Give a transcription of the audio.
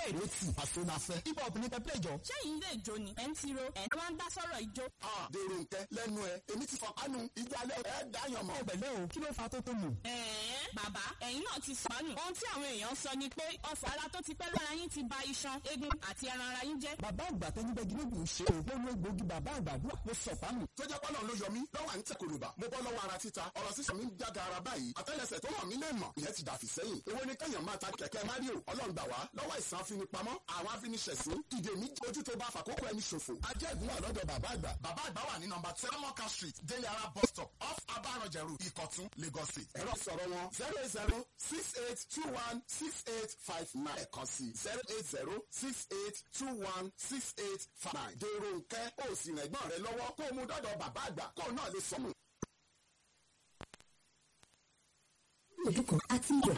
play. Rotì àsonafẹ́. Hip hop ní pẹ́pẹ́ ìjọ. ṣé yìí lè jó ni ẹ̀ ń tiro ẹ̀ ń wá ń dá sọ̀rọ̀ ìjó. Dèrò nkẹ́ lẹ́nu ẹ̀. Èmi ti fọ̀pánu. Ìjọ alẹ́ ẹ̀ dáyàn mọ́. Ẹgbẹ̀lẹ́ o, kí ló fa tó tó mù? ẹ̀ẹ́n bàbá ẹ̀yin náà ti sọnù ohun tí àwọn èèyàn sọ ni pé ọ̀fọ̀ ara tó ti pẹ́ lára yín ti ba iṣan eegun àti ẹran ara yín jẹ́. Bàbá àgbà tẹ́nibẹ́gi ló dùn ṣe. Ògbó ló gbòógì bàbá àgbàdua ló sọ̀pánu. Tó jẹ́ pọ́nà ló yọ mí lọ́wọ́ à ń tẹ̀ kòlùbà. Mo bọ́ lọ́wọ́ ara títa. Ọ̀rọ̀ sísọ mi ń jága ara báyìí. Àtẹ́lẹsẹ̀ tó hàn mí lè mọ̀. Ìyẹn ti dàfí sẹ́yìn. Èwo ni kẹ́yàn máa ta kẹ̀kẹ́ Mario? Ọlọ́run gbà wá lọ́wọ́ ìsàn afinipamọ́. Àwọn afiniṣẹ̀sín. Ìdè mi ojú tó bá fàkókò ẹni ṣòfò. Ajẹ́ ìgúnwà lọ́dọ̀ bàbá àgbà. Bàbá àgbà wà ní nọmba Tẹ́lẹ̀mọ́ká street, Deliara bus stop, off Abarọ̀jẹ̀rù, Ìkọ̀tún, Lagos State. Ẹ̀rọ sọ̀rọ̀ wọn zero eight zero six eight two one six eight five nine. Ẹ̀kan sí zero eight zero six eight two one six eight five nine. Dèrò nkẹ́ ó sì rẹ̀ gbọ́n rẹ lọ́wọ́ kó o mú dọ́dọ̀ bàbá àgbà kó o náà lè sọnù. ojú kan àti iyọ̀